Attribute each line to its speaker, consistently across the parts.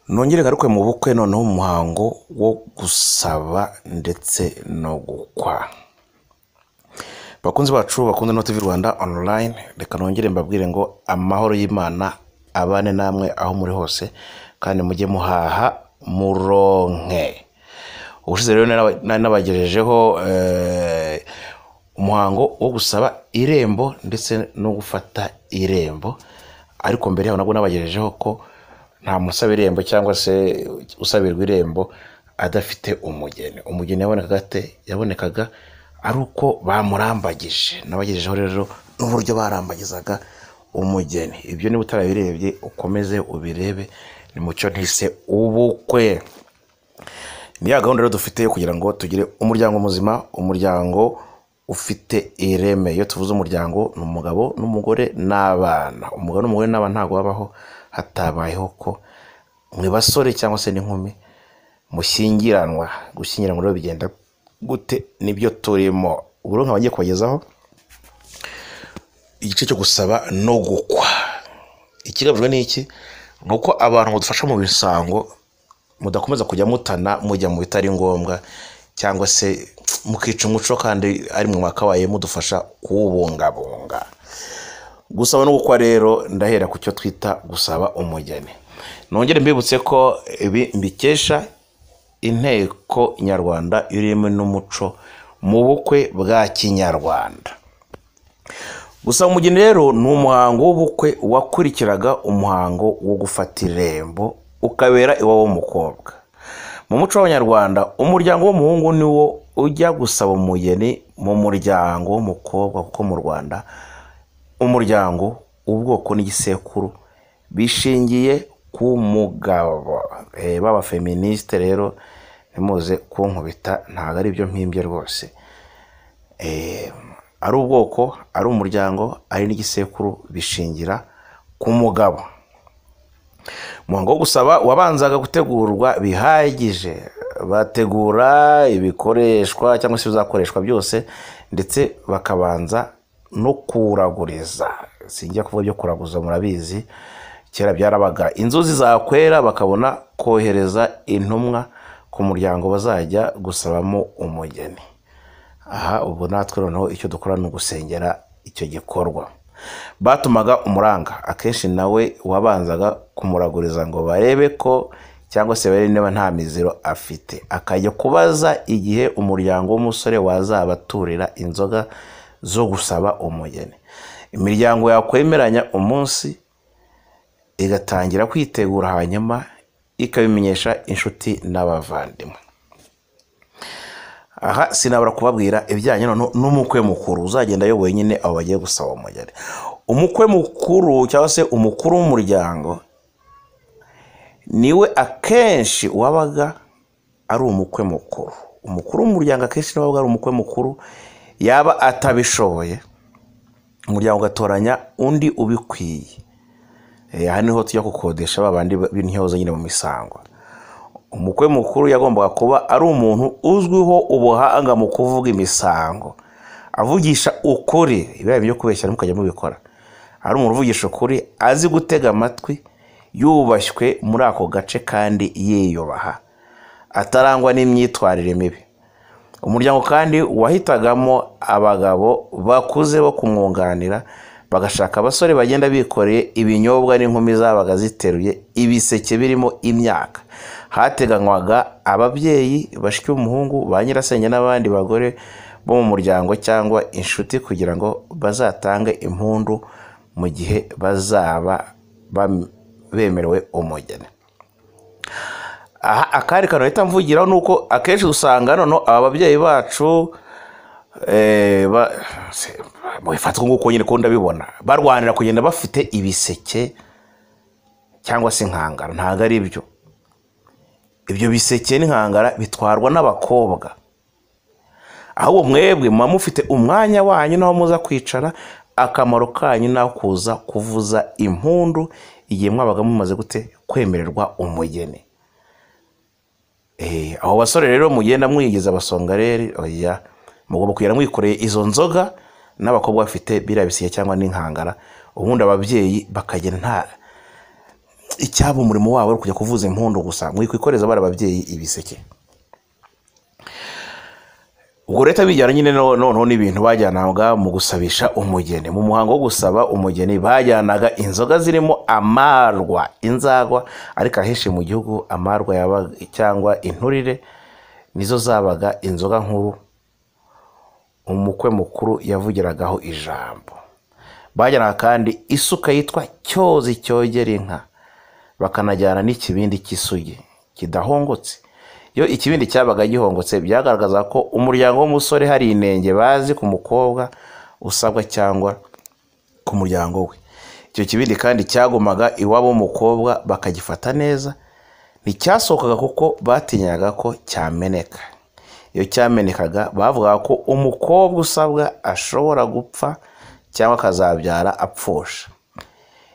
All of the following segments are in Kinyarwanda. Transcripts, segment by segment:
Speaker 1: nongere ngaruke mu bukwe noneho mu muhango wo gusaba ndetse no gukwa bakunzi bacu bakunze no TV Rwanda online reka nongere mbabwire ngo amahoro y'Imana abane namwe aho muri hose kandi mujye muhaha muronke ubushize rero nari nabagejejeho eh, umuhango wo gusaba irembo ndetse no gufata irembo ariko mbere yaho nabwo nabagejejeho ko nta musaba irembo cyangwa se usabirwa irembo adafite umugeni umugeni yabonekaga ate yabonekaga ari uko bamurambagije nabagejejeho rero n'uburyo barambagizaga umugeni ibyo niba utarabirebye ukomeze ubirebe ni mucyo ntise ubukwe ni ya gahunda rero dufite yo kugira ngo tugire umuryango muzima umuryango ufite ireme iyo tuvuze umuryango ni umugabo n'umugore n'abana umugabo n'umugore n'abana ntabwo babaho hatabayeho ko mwe basore cyangwa se n'inkumi mushyingiranwa gushyingiranwa rero bigenda gute nibyo turimo ubu rero nkaba ngiye kubagezaho igice cyo gusaba no gukwa ikigamijwe ni iki ni uko abantu badufasha mu bisango mudakomeza kujya mutana mujya mu bitari ngombwa cyangwa se mukica umuco kandi ari mu mwakabaye mudufasha kuwubungabunga gusaba no gukwa rero ndahera ku cyo twita gusaba umugeni nongere mbibutse ko ibi mbikesha inteko nyarwanda irimo n'umuco mu bukwe bwa kinyarwanda gusa umugeni rero ni umuhango w'ubukwe wakurikiraga umuhango wo gufata irembo ukabera iwabo w'umukobwa mu muco w'abanyarwanda umuryango w'umuhungu ni wo ujya gusaba umugeni mu muryango w'umukobwa kuko mu rwanda umuryango ubwoko n'igisekuru bishingiye ku mugabo b'abafeministe rero ntimuze kunkubita ntabwo ari byo mpimbye rwose ari ubwoko ari umuryango ari n'igisekuru bishingira ku mugabo umuhango wo gusaba wabanzaga gutegurwa bihagije bategura ibikoreshwa cyangwa se ibizakoreshwa byose ndetse bakabanza no kuraguriza sinjya kuvuga byo kuraguza murabizi kera byarabaga inzuzi zakwera bakabona kohereza intumwa ku muryango bazajya gusabamo umugeni aha ubu natwe noneho icyo dukora ni ugusengera icyo gikorwa batumaga umuranga akenshi nawe wabanzaga kumuraguriza ngo barebe ko cyangwa se barebe niba nta miziro afite akajya kubaza igihe umuryango w'umusore wazabaturira inzoga zo gusaba umugeni imiryango yakwemeranya umunsi igatangira kwitegura hanyuma ikabimenyesha inshuti n'abavandimwe aha sinabura kubabwira ibijyanye n'umukwe mukuru uzagenda ayoboye nyine abo bagiye gusaba umugeni umukwe mukuru cyangwa se umukuru w'umuryango niwe akenshi wabaga ari umukwe mukuru umukuru w'umuryango akenshi niwe wabaga ari umukwe mukuru yaba atabishoboye umuryango ugatoranya undi ubikwiye aha niho tujya gukodesha babandi b'intyoza nyine mu misango umukwe mukuru yagombaga kuba ari umuntu uzwiho ubuhanga mu kuvuga imisango avugisha ukuri ibibaye byo kubeshya ntimukajya mubikora ari umuntu uvugisha ukuri azi gutega amatwi yubashywe muri ako gace kandi yiyubaha atarangwa n'imyitwarire mibi umuryango kandi wahitagamo abagabo bakuze bo kumwunganira bagashaka abasore bagenda bikoreye ibinyobwa n'inkumi zabaga ziteruye ibiseke birimo imyaka hateganywaga ababyeyi bashya umuhungu ba nyirasenge n'abandi bagore bo mu muryango cyangwa inshuti kugira ngo bazatange impundu mu gihe bazaba bemerewe umugeni aha akandi kantu leta mvugiraho ni uko akenshi usanga noneho aba babyeyi bacu bifatwa nk'uko nyine ko ndabibona barwanira kugenda bafite ibiseke cyangwa se inkangara ntabwo ari byo ibyo biseke n'inkangara bitwarwa n'abakobwa ahubwo mwebwe muba mufite umwanya wanyu naho muza kwicara akamaro kanyu naho kuza kuvuza impundu igihe mwabaga mumaze gute kwemererwa umugeni abo basore rero mugenda mwigiza abasongareri oya mugomba kugenda mwikoreye izo nzoga n'abakobwa bafite biriya biseke cyangwa n'inkangara ubundi ababyeyi bakajya nta icyaba umurimo wabo ari kujya kuvuza impundu gusa mwikwikoreza bari ababyeyi ibiseke ubwo leta bijyana nyine no- noneho n'ibintu bajyanaga mu gusabisha umugeni mu muhango wo gusaba umugeni bajyanaga inzoga zirimo amarwa inzagwa ariko ahenshi mu gihugu amarwa yaba- cyangwa inturire nizo zabaga inzoga nkuru umukwe mukuru yavugiragaho ijambo bajyanaga kandi isuka yitwa cyozi cyogera inka bakanajyana n'ikibindi cy'isugi kidahongotse iyo ikibindi cyabaga gihongotse byagaragazaga ko umuryango w'umusore hari inenge bazi ku mukobwa usabwa cyangwa ku muryango we icyo kibindi kandi cyagumaga iwabo w'umukobwa bakagifata neza nticyasohokaga kuko batinyaga ko cyameneka iyo cyamenekaga bavugaga ko umukobwa usabwa ashobora gupfa cyangwa akazabyara apfusha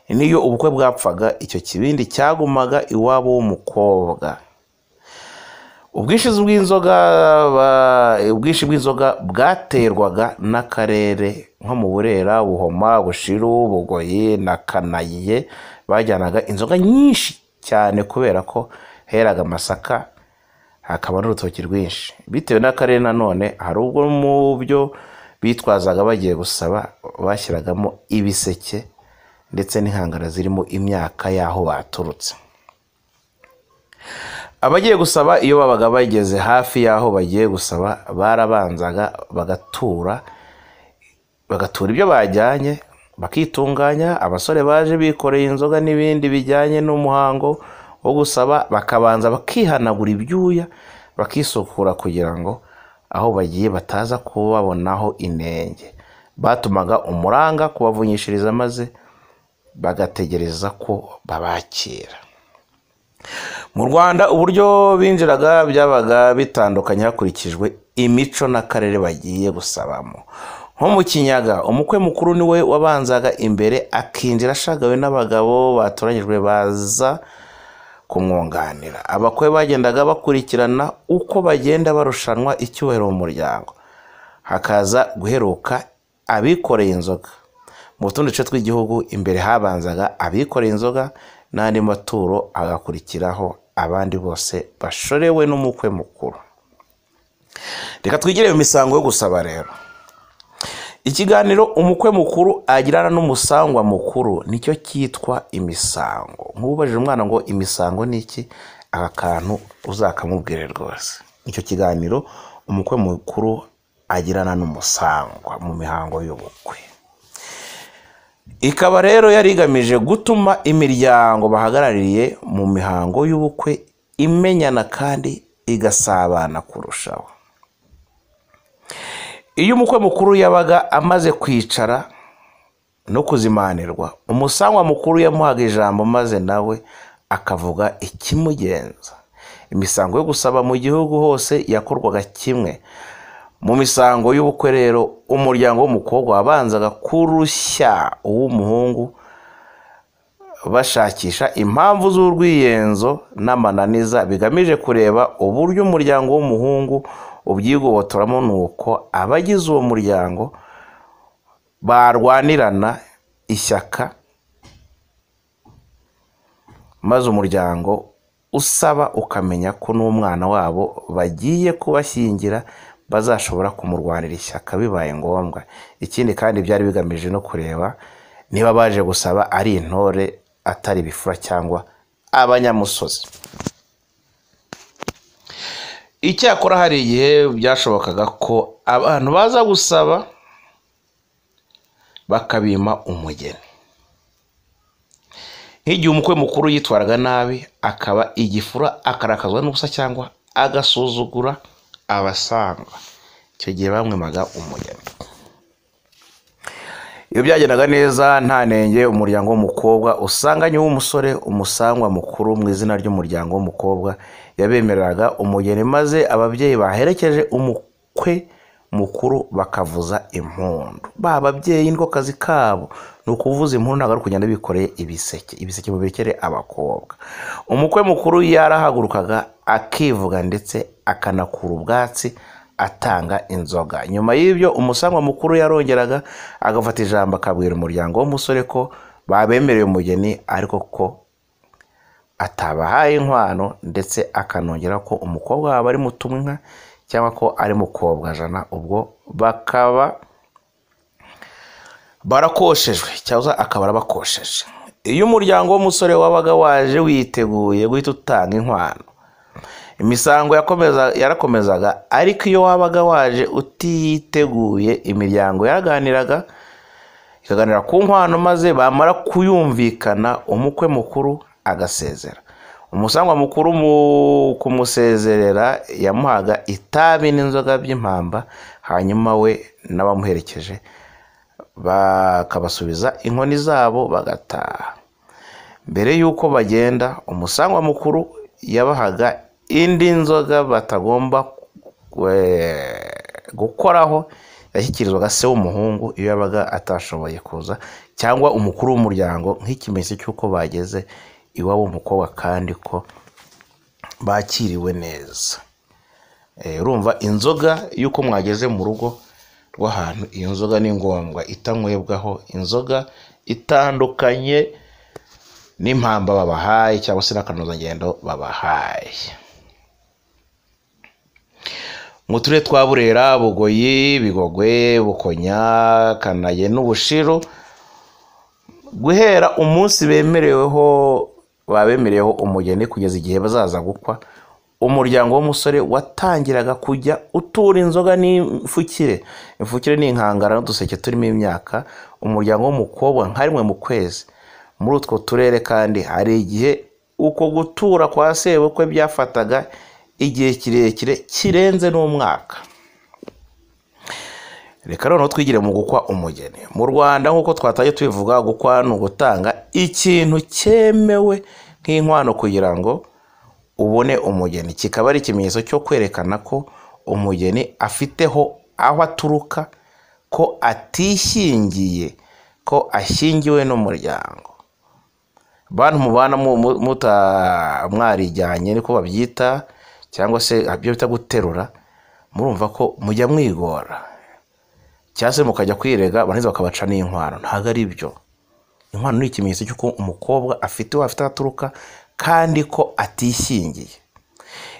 Speaker 1: niyo ubukwe bwapfaga icyo kibindi cyagumaga iwabo w'umukobwa ubwishingizi bw'inzoga ba- ubwinshi bw'inzoga bwaterwaga n'akarere nko mu burera buhoma bushiru bugoyi na kanayiye bajyanaga inzoga nyinshi cyane kubera ko heraga amasaka hakaba n'urutoki rwinshi bitewe n'akarere nanone hari ubwo mu byo bitwazaga bagiye gusaba bashyiragamo ibiseke ndetse n'inkangara zirimo imyaka y'aho baturutse abagiye gusaba iyo babaga bageze hafi y'aho bagiye gusaba barabanzaga bagatura bagatura ibyo bajyanye bakitunganya abasore baje bikoreye inzoga n'ibindi bijyanye n'umuhango wo gusaba bakabanza bakihanagura ibyuya bakisukura kugira ngo aho bagiye bataza kubabonaho inenge batumaga umuranga kubavunyishiriza maze bagategereza ko babakira mu rwanda uburyo binjiraga byabaga bitandukanye hakurikijwe imico n'akarere bagiye gusabamo nko mu kinyaga umukwe mukuru niwe wabanzaga imbere akinjira ashagawe n'abagabo batoranyijwe baza kumwunganira abakwe bagendaga bakurikirana uko bagenda barushanwa icyubahiro mu muryango hakaza guheruka abikoreye inzoga mu tundi duce tw'igihugu imbere habanzaga abikoreye inzoga n'andi maturo agakurikiraho abandi bose bashorewe n'umukwe mukuru reka twigire mu misango yo gusaba rero ikiganiro umukwe mukuru agirana n'umusangwa mukuru nicyo cyitwa imisango nk'ubajije umwana ngo imisango ni iki aka kantu uzakamubwire rwose nicyo kiganiro umukwe mukuru agirana n'umusangwa mu mihango y'ubukwe ikaba rero yari igamije gutuma imiryango bahagarariye mu mihango y'ubukwe imenyana kandi igasabana kurushaho iyo umukwe mukuru yabaga amaze kwicara no kuzimanirwa umusangwa mukuru yamuhaga ijambo maze nawe akavuga ikimugenza imisango yo gusaba mu gihugu hose yakorwaga kimwe mu misango y'ubukwe rero umuryango w'umukobwa wabanzaga kurushya uw'umuhungu bashakisha impamvu z'urwiyenzo n'amananiza bigamije kureba uburyo umuryango w'umuhungu ubyigobotoramo nuko abagize uwo muryango barwanirana ishyaka maze umuryango usaba ukamenya ko n'umwana wabo bagiye kubashyingira bazashobora kumurwanira ishyaka bibaye ngombwa ikindi kandi byari bigamije no kureba niba baje gusaba ari intore atari ibifura cyangwa abanyamusozi icyakora hari igihe byashobokaga ko abantu baza gusaba bakabima umugeni nk'igihe umukwe mukuru yitwaraga nabi akaba igifura akarakazwa n'ubusa cyangwa agasuzugura abasanga icyo gihe bamwemaga umugeni iyo byagendaga neza nta nenge umuryango w'umukobwa usanganye w'umusore umusangwa mukuru mu izina ry'umuryango w'umukobwa yabemereraga umugeni maze ababyeyi baherekeje umukwe mukuru bakavuza impundu ba babyeyi niko kazi kabo ni ukuvuza impundu ntabwo ari ukugenda bikoreye ibiseke ibiseke mubikere abakobwa umukwe mukuru yarahagurukaga akivuga ndetse akanakura ubwatsi atanga inzoga nyuma y'ibyo umusangwa mukuru yarongeraga agafata ijambo akabwira umuryango w'umusore ko babemereye umugeni ariko ko atabahaye inkwano ndetse akanongera ko umukobwa wabo ari mutumwa cyangwa ko ari mukobwa jana ubwo bakaba barakoshejwe cyangwa akaba arabakosheje iyo umuryango w'umusore wabaga waje witeguye guhita utanga inkwano imisango yakomeza- yarakomezaga ariko iyo wabaga waje utiteguye imiryango yaraganiraga ikaganira ku nkwano maze bamara kuyumvikana umukwe mukuru agasezera umusangwa mukuru mu- kumusezerera yamuhaga itabi n'inzoga by'impamba hanyuma we n'abamuherekeje bakabasubiza inkoni zabo bagataha mbere y'uko bagenda umusangwa mukuru yabahaga indi nzoga batagomba eh, gukoraho yashyikirizwaga se w'umuhungu iyo yabaga atashoboye kuza cyangwa umukuru w'umuryango nk'ikimenyetso cy'uko bageze iwabo w'umukobwa kandi ko bakiriwe neza Eh, urumva inzoga y'uko mwageze mu rugo rw'ahantu iyo nzoga ni ngombwa itanywebwaho inzoga itandukanye n'impamba babahaye cyangwa se n'akanozagendo babahaye mu turere twa burera bugoyi bigogwe bukonya kanaye n'ubushiru guhera umunsi bemereweho babemereyeho umugeni kugeza igihe bazaza gukwa umuryango w'umusore watangiraga kujya utura inzoga n'imfukire imfukire ni inkangara n'uduseke turimo imyaka umuryango w'umukobwa nka rimwe mu kwezi muri utwo turere kandi hari igihe uko gutura kwa sebukwe byafataga igihe kirekire kirenze n'umwaka reka noneho twigire mu gukwa umugeni mu rwanda nk'uko twataye tubivuga gukwa ni ugutanga ikintu cyemewe nk'inkwano kugira ngo ubone umugeni kikaba ari ikimenyetso cyo kwerekana ko umugeni afiteho aho aturuka ko atishingiye ko ashingiwe n'umuryango bantu mubana mu- mu- muta mwarijyanye niko babyita cyangwa se ibyo bita guterura murumva ko mujya mwigora cyangwa se mukajya kwirega barangiza bakabaca n'inkwano ntabwo ari byo inkwano ni ikimenyetso cy'uko umukobwa afite uwo afite aho aturuka kandi ko atishingiye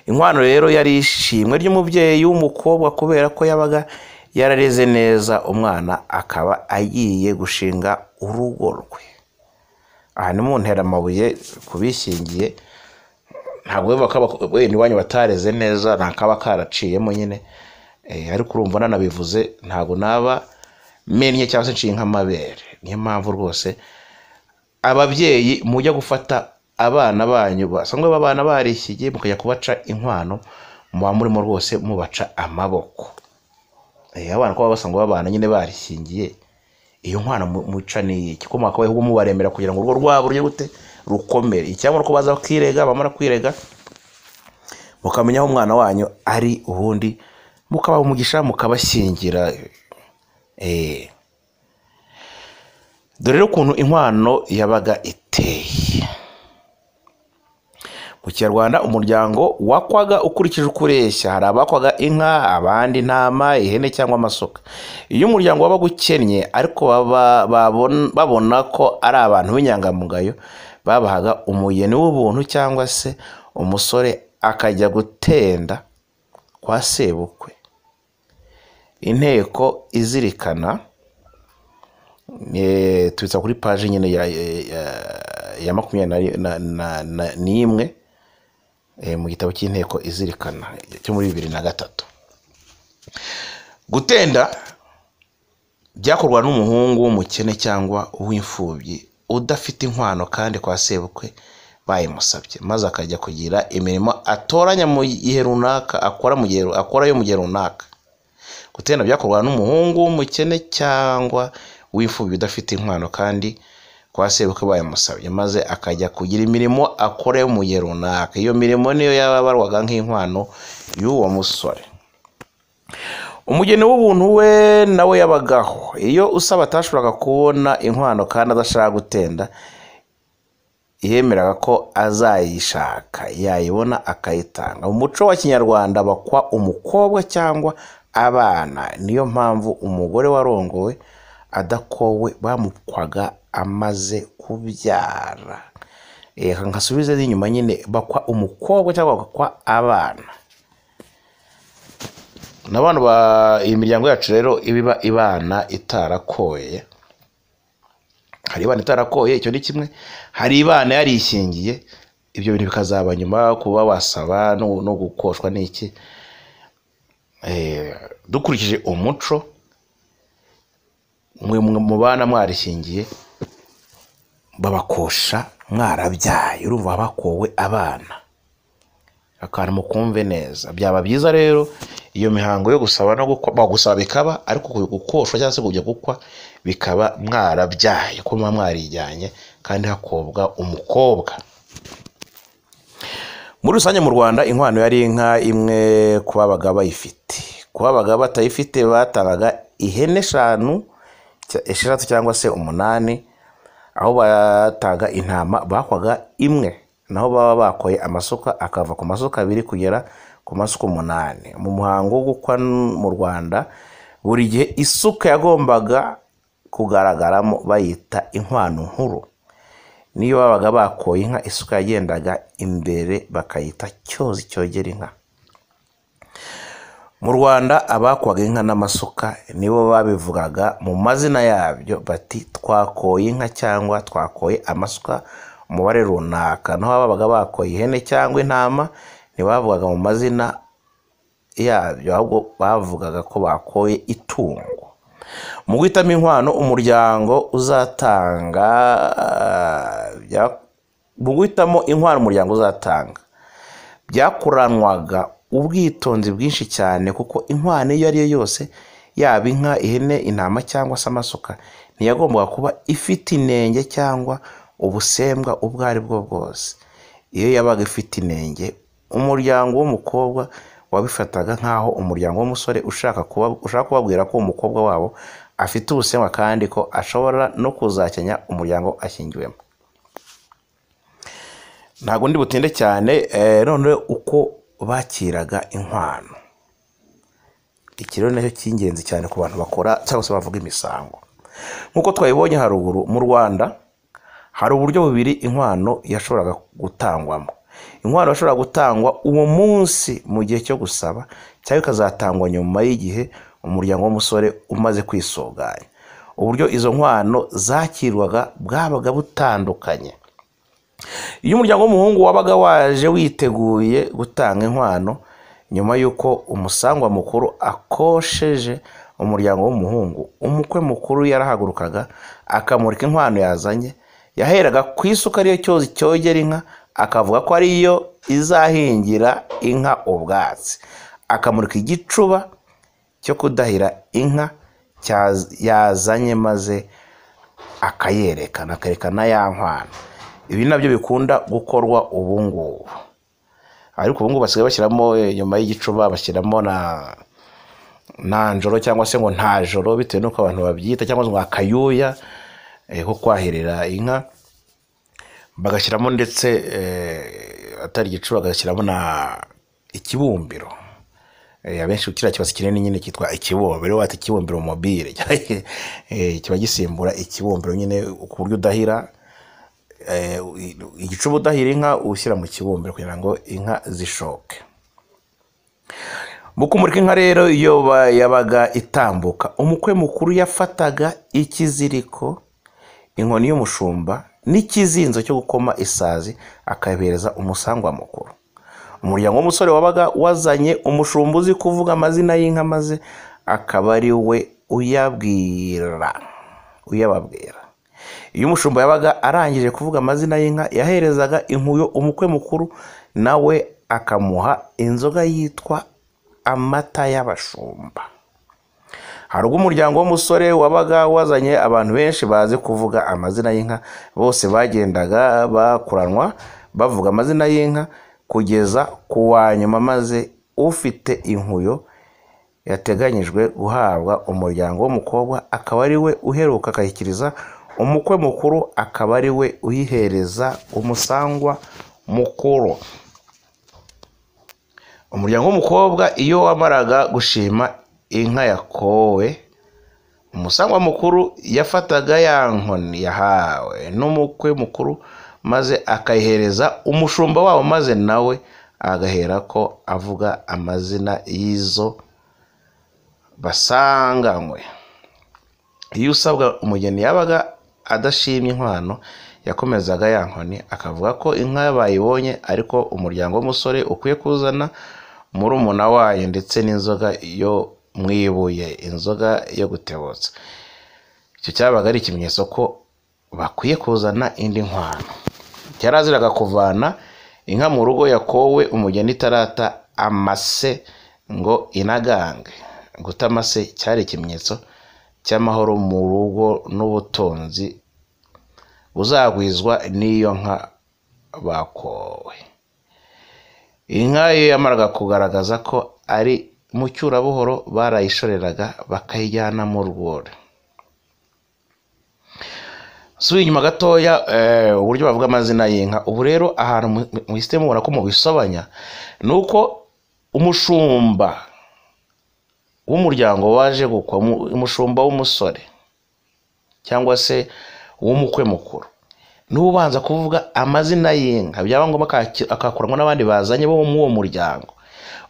Speaker 1: inkwano rero yari ishimwe ry'umubyeyi w'umukobwa kubera ko yabaga yarareze neza umwana akaba agiye gushinga urugo rwe aha ni mu nteramabuye ku bishingiye ntabwo bivuga ko abak- wenda iwanyu batareze neza nta kaba karaciyemo nyine Eh, ariko urumva nanabivuze ntabwo naba mennye cyangwa se nshinga amabere niyo mpamvu rwose ababyeyi mujya gufata abana banyu basanzwe abana barishyigiye mukajya kubaca inkwano muba murimo rwose mubaca amaboko Eh, abana kuba basanzwe babana nyine barishingiye iyo nkwano mu- muca ni iki ko mwakabaye ahubwo mubaremera kugira ngo urugo rwabo rujye gute rukomere cyangwa ko baza bakirega bamara kwirega mukamenya aho umwana wanyu ari ubundi mukabaha umugisha mukabashyingira Eh. dore rero ukuntu inkwano yabaga iteye mu kinyarwanda umuryango wakwaga ukurikije uko ureshya hari abakwaga inka abandi intama ihene cyangwa amasuka iyo umuryango wabaga ukennye ariko baba- babon- babona ko ari abantu b'inyangamugayo babahaga umugeni w'ubuntu cyangwa se umusore akajya gutenda kwa sebukwe inteko izirikana eh, tubitsa kuri paji nyine ya, ya- ya makumyabiri na- na- na- n'imwe eh, mu gitabo cy'inteko izirikana cyo muri bibiri na gatatu gutenda byakorwa n'umuhungu w'umukene cyangwa uw'imfubyi udafite inkwano kandi kwa sebukwe bayimusabye maze akajya kugira imirimo atoranya mu gihe runaka akora mu gihe akora yo mu gihe runaka gutenda byakorwa n'umuhungu w'umukene cyangwa w'imfubyi udafite inkwano kandi kwa sebukwe bayamusabye maze akajya kugira imirimo akora yo mu gihe runaka iyo mirimo niyo yabarwaga nk'inkwano y'uwo musore umugeni w'ubuntu we nawe yabagaho iyo usaba atashoboraga kubona inkwano kandi adashaka gutenda yemeraga ko azayishaka yayibona akayitanga mu muco wa kinyarwanda bakwa umukobwa cyangwa abana niyo mpamvu umugore warongowe adakowe bamukwaga amaze kubyara reka nkasubize inyuma nyine bakwa umukobwa cyangwa bakwa abana n'abantu ba imiryango yacu rero iba iba ibana itarakoye hari ibana itarakoye icyo ni kimwe hari ibana yarishingiye ibyo bintu bikazaba nyuma kuba wasaba no no gukoshwa n'iki Eh, dukurikije umuco mwe mwe mu bana mwarishingiye babakosha mwarabyaye urumva bakowe abana akantu mukumve neza byaba byiza rero iyo mihango yo gusaba no gukwa bagusaba bikaba ariko gukoshwa cyangwa se kujya gukwa bikaba mwarabyaye ko muba mwarijyanye kandi hakobwa umukobwa muri rusange mu rwanda inkwano yari inka imwe ku babaga bayifite ku babaga batayifite batangaga ihene eshanu cya- esheshatu cyangwa se umunani aho batanga intama bakwaga imwe naho baba bakoye amasuka akava ku masuka abiri kugera ku masuka umunani mu muhango wo gukwa n- mu rwanda buri gihe isuka yagombaga kugaragaramo bayita inkwano nkuru niyo babaga bakoye inka isuka yagendaga imbere bakayita cyozi cyogera inka mu rwanda abakwaga inka n'amasuka nibo babivugaga mu mazina yabyo bati twakoye inka cyangwa twakoye amasuka umubare runaka naho ababaga bakoye ihene cyangwa intama ntibavugaga mu mazina yabyo ahubwo bavugaga ko bakoye itungo mu guhitamo inkwano umuryango uzatanga eh, bya- mu guhitamo inkwano umuryango uzatanga byakuranwaga ubwitonzi bwinshi cyane kuko inkwano iyo ari yo yose yaba inka ihene intama cyangwa se amasuka ntiyagombaga kuba ifite inenge cyangwa ubusembwa ubwo ari bwo bwose iyo yabaga ifite inenge umuryango w'umukobwa wabifataga nk'aho umuryango w'umusore ushaka kuba ushaka kubabwira ko umukobwa wabo afite ubusembwa kandi ko ashobora no kuzakenya umuryango ashyingiwemo ntabwo ndi butinde cyane eh, none uko bakiraga inkwano iki rero nacyo cy'ingenzi cyane ku bantu bakora cyangwa se bavuga imisango nk'uko twabibonye haruguru mu rwanda hari uburyo bubiri inkwano yashoboraga gutangwamo inkwano yashoboraga gutangwa uwo munsi mu gihe cyo gusaba cyangwa ikazatangwa nyuma y'igihe umuryango w'umusore umaze kwisuganya uburyo izo nkwano zakirwaga bwabaga butandukanye iyo umuryango w'umuhungu wabaga waje witeguye gutanga inkwano nyuma y'uko umusangwa mukuru akosheje umuryango w'umuhungu umukwe mukuru yarahagurukaga akamurika inkwano yazanye yaheraga ku isuka ariyo cyozi cyogera inka akavuga ko ariyo izahingira inka ubwatsi akamurika igicuba cyo kudahira inka cya- yazanye maze akayerekana akayerekana ya nkwano ibi nabyo bikunda gukorwa ubu ngubu ariko ubu ngubu basigaye bashyiramo eh, nyuma y'igicuba bashyiramo na na njoro cyangwa se ngo nta joro bitewe n'uko abantu babyita cyangwa se ngo akayuya eh, ko kwahirira inka bagashyiramo ndetse eh, atari igicuba bagashyiramo na ikibumbiro Eh, abenshi kiriya kibasi kinini nyine cyitwa ikibumbiro wata ikibumbiro mobile Eh, kiba gisimbura ikibumbiro nyine ku buryo udahira eh, igicuba udahira inka ushyira mu kibumbiro kugira ngo inka zishoke mu kumurika inka rero iyo ba- yabaga itambuka umukwe mukuru yafataga ikiziriko inkoni y'umushumba n'ikizinzo cyo gukoma isazi akabihereza umusangwa mukuru umuryango w'umusore wabaga wazanye umushumba uzi kuvuga amazina y'inka maze akaba ari we uyabwira uyababwira iyo umushumba yabaga arangije kuvuga amazina y'inka yaherezaga inkuyo umukwe mukuru nawe akamuha inzoga yitwa amata y'abashumba hari ubwo umuryango w'umusore wabaga wazanye abantu benshi bazi kuvuga amazina y'inka bose bagendaga bakuranwa bavuga amazina y'inka kugeza ku wa nyuma maze ufite inkuyo yateganyijwe guhabwa umuryango w'umukobwa akaba ari we uheruka akayikiriza umukwe mukuru akaba ari we uyihereza umusangwa mukuru umuryango w'umukobwa iyo wamaraga gushima inka yakowe umusangwa mukuru yafataga ya nkoni yahawe n'umukwe mukuru maze akayihereza umushumba wabo maze nawe agahera ko avuga amazina y'izo basanganywe iyo usabwa umugeni yabaga adashimye inkwano yakomezaga ya nkoni akavuga ko inka bayibonye ariko umuryango w'umusore ukwiye kuzana murumuna wayo ndetse n'inzoga yo mu ibuye inzoga yo gutebutsa icyo cyabaga ari ikimenyetso ko bakwiye kuzana indi nkwano yaraziraga kuvana inka mu rugo yakowe umugeni itarata amase ngo inagange guta amase cyari ikimenyetso cy'amahoro mu rugo n'ubutunzi buzagwizwa n'iyo nka bakowe inka iyo yamaraga kugaragaza ko ari mu cyurabuhoro barayishoreraga bakayijyana mu rwuri subiye inyuma gatoya uburyo bavuga amazina y'inka ubu rero ahantu muhise mubona ko mubisobanya ni uko umushumba w'umuryango waje gukwa umushumba w'umusore cyangwa se w'umukwe mukuru niwe ubanza kuvuga amazina y'inka byaba ngombwa akakuramo n'abandi bazanye bo muri uwo muryango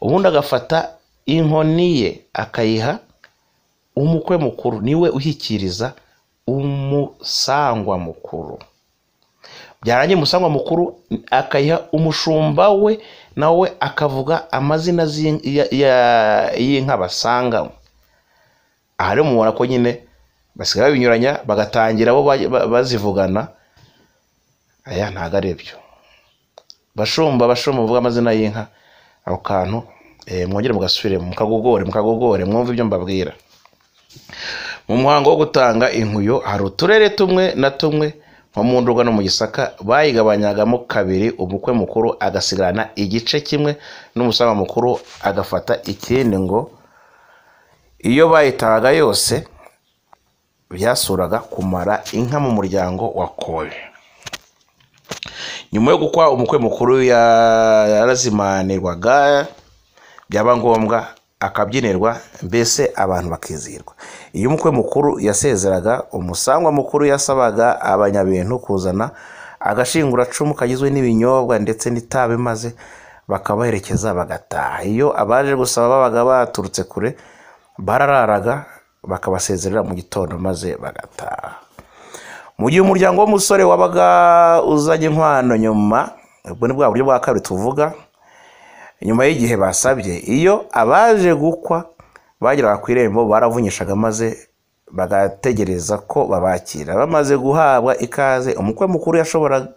Speaker 1: ubundi agafata inkoni ye akayiha umukwe mukuru niwe ushyikiriza umusangwa mukuru byarangiye umusangwa mukuru akayiha umushumba we nawe akavuga amazina y'inka basanganywe aha rero mubona ko nyine basigaye babinyuranya bagatangira bo bazivugana aya ntabwo ari byo bashumba bashumba bavuga amazina y'inka ako kantu mwongere mugasubire mukagogore mukagogore mwumve ibyo mbabwira mu muhango wo gutanga inkuyo hari uturere tumwe na tumwe nko mu ndurwa no mu gisaka bayigabanyagamo kabiri umukwe mukuru agasigarana igice kimwe n'umusanga mukuru agafata ikindi ngo iyo bayitahaga yose byasuraga kumara inka mu muryango wa kobe nyuma yo gukwa umukwe mukuru yarazimanirwaga byaba ngombwa akabyinirwa mbese abantu bakizihirwa iyo umukwe mukuru yasezeraga umusangwa mukuru yasabaga abanyabintu kuzana agashinguracumu kagizwe n'ibinyobwa ndetse n'itabi maze bakabaherekeza bagataha iyo abaje gusaba babaga baturutse kure barararaga bakabasezerera mu gitondo maze bagataha mu gihe umuryango w'umusore wabaga uzanye inkwano nyuma ubwo ni bwa buryo bwa kabiri tuvuga nyuma y'igihe basabye iyo abaje gukwa bageraga ku irembo baravunyishaga maze bagategereza ko babakira bamaze guhabwa ikaze umukwe mukuru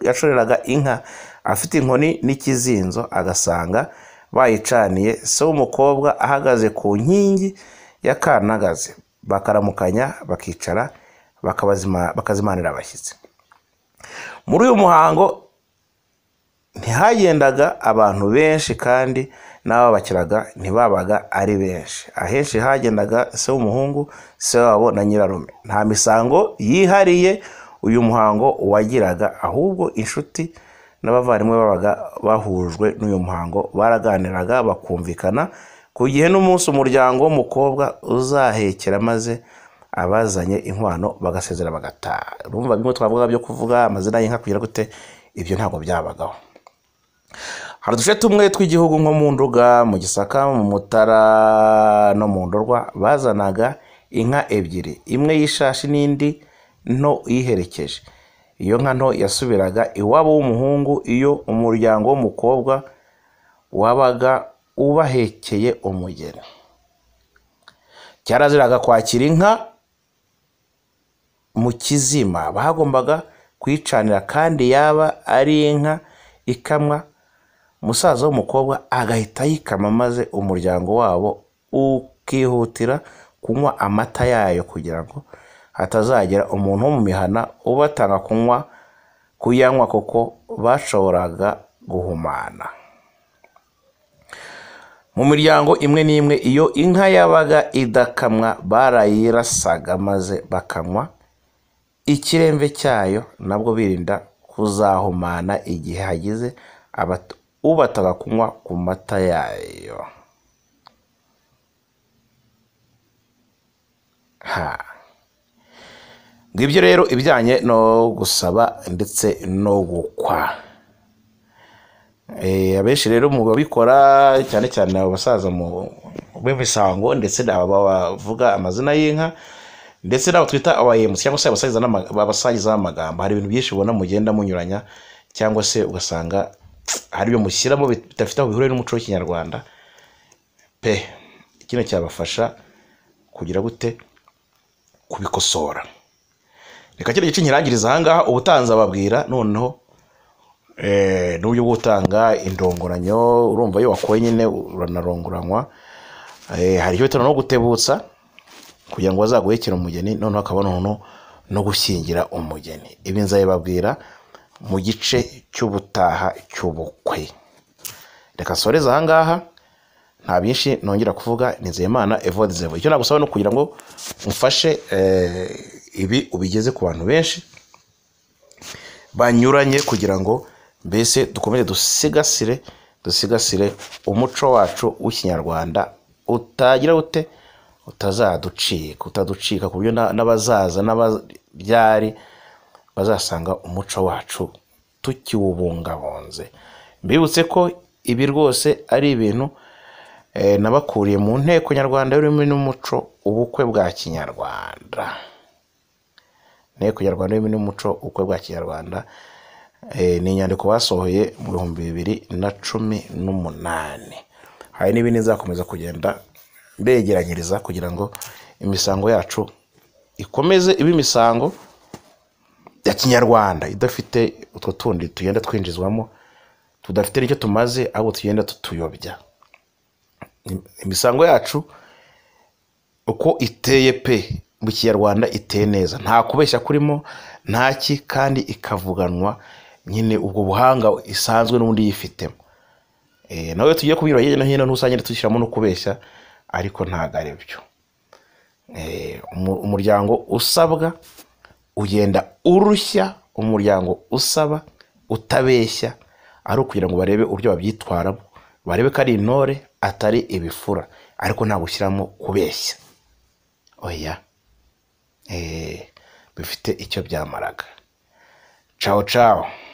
Speaker 1: yashoreraga inka afite inkoni n'ikizinzo agasanga bayicaniye se w'umukobwa ahagaze ku nkingi y'akanagaze bakaramukanya bakicara bakazimanira abashyitsi muri uyu muhango ntihagendaga abantu benshi kandi n'ababakiraga ntibabaga ari benshi ahenshi hagendaga se w'umuhungu se wabo na nyirarume nta misango yihariye uyu muhango wagiraga ahubwo inshuti n'abavandimwe babaga bahujwe n'uyu muhango baraganiraga bakumvikana ku gihe n'umunsi umuryango w'umukobwa uzahekera maze abazanye inkwano bagasezera bagataha urumva bimwe twavuga byo kuvuga amazina y'inka kugira gute ibyo ntabwo byabagaho hari uduce tumwe tw'igihugu nko mu nduga mu gisaka mu mutara no mu ndorwa bazanaga inka ebyiri imwe y'ishashi n'indi nto iyiherekeje iyo nka nto yasubiraga iwabo w'umuhungu iyo umuryango w'umukobwa wabaga ubahekeye umugeni cyaraziraga kwakira inka mu kizima bagombaga kuyicanira kandi yaba ari inka ikamwa umusaza w'umukobwa agahita ayikama maze umuryango wabo ukihutira kunywa amata yayo kugira ngo hatazagira umuntu wo mu mihana ubatanga kunywa kuyanywa kuko bashoboraga guhumana mu miryango imwe n'imwe iyo inka yabaga idakamwa barayirasaga maze bakanywa ikiremve cyayo nabwo birinda kuzahumana igihe hagize ubataga kunywa ku mata yayo ngibyo rero ibijyanye no gusaba ndetse no gukwa Eh, abenshi rero mu babikora cyane cyane abasaza mu b'imisango ndetse n'aba bavuga amazina y'inka ndetse n'abo twita abayemutsi cyangwa se abasangiza n'ama- abasangiza b'amagambo hari ibintu byinshi ubona mugenda munyuranya cyangwa se ugasanga hari ibyo mushyiramo bit- bidafite aho bihuriye n'umuco w'ikinyarwanda pe kino cyabafasha kugira gute kubikosora reka kino gice nkirangiriza ahangaha ubutanzi ababwira noneho eh, n'uburyo bwo gutanga indongoranyo urumva iyo wakoye nyine uranarongoranywa Eh, hari icyo bita no gutebutsa kugira ngo bazaguhekere umugeni noneho hakaba noneho no gushyingira umugeni ibi nzabibabwira mu gice cy'ubutaha cy'ubukwe reka nsoreze ahangaha nta byinshi nongera kuvuga nizeyimana evode zevo icyo nagusaba ni ukugira ngo mufashe eh, ibi ubigeze ku bantu benshi banyuranye kugira ngo mbese dukomeze dusigasire dusigasire umuco wacu w'ikinyarwanda utagira ute utazaducika utaducika ku buryo na- n'abazaza n'ababyari bazasanga umuco wacu tukiwubungabunze mbibutse ko ibi rwose ari ibintu eh, nabakuriye mu nteko nyarwanda y'ururimi n'umuco ubukwe bwa kinyarwanda inteko nyarwanda y'ururimi n'umuco ubukwe bwa kinyarwanda eh, ni inyandiko basohoye mu bihumbi bibiri na cumi n'umunani hari n'ibindi nzakomeza kugenda mbegeranyiriza kugira ngo imisango yacu ikomeze ibe imisango ya kinyarwanda idafite utwo tundi tugenda twinjizwamo tudafite n'icyo tumaze ahubwo tugenda tutuyobya imisango yacu uko iteye pe mu kinyarwanda iteye neza nta kubeshya kurimo ntaki kandi ikavuganwa nyine ubwo buhanga isanzwe n'undi yifitemo Eh, nawe tugiye kubinyura hirya no hino ntusangire dushyiramo no kubeshya ariko ntabwo ari byo Eh, umu- umuryango usabwa ugenda urushya umuryango usaba utabeshya ari ukugira ngo barebe uburyo babyitwaramo barebe ko ari intore atari ibifura ariko nta gushyiramo kubeshya oya eh, bifite icyo byamaraga cawo cawo